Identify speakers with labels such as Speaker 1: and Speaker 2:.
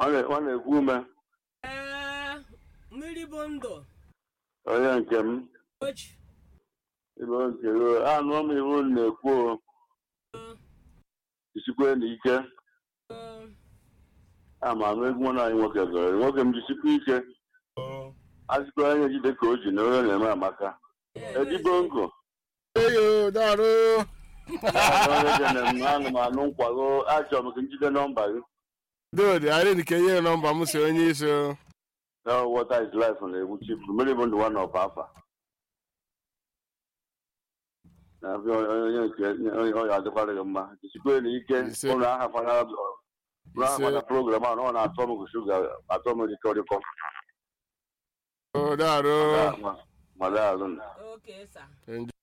Speaker 1: ọ na- ọ na-ekwu ume
Speaker 2: ee mmiri bụ ndụ
Speaker 1: onye nke m
Speaker 2: ochi
Speaker 1: ibe nke gị anụ m iwu unu na-ekwu o. jisikwe na ike ama m egwu nwa anyị nwoke gọrọ nwoke m jisikwa ike azikwa onye jide ka o ji na onye na-eme amaka edibo nkụ
Speaker 3: eyo darụ
Speaker 1: onye dị na m anụ m anụ nkwago achọrọ m ka njide nọmba gị
Speaker 3: dodi anyị nke nye nọmba m si onye isi o.
Speaker 1: na water is life na-egwu chifu mmiri bụ ndụ nwa na ọba afa na-abịa onye nke onye ọ ga-adịkwara gị mma jisikwe na ike
Speaker 3: Ise.
Speaker 1: ụlọ ahafana ụlọ ahafana program ahụ na ọ na-atọ m ka shuga atọ m dịka ọdịkọ
Speaker 3: o darụ
Speaker 1: ma daalụ
Speaker 2: oke sa
Speaker 3: Enjoy.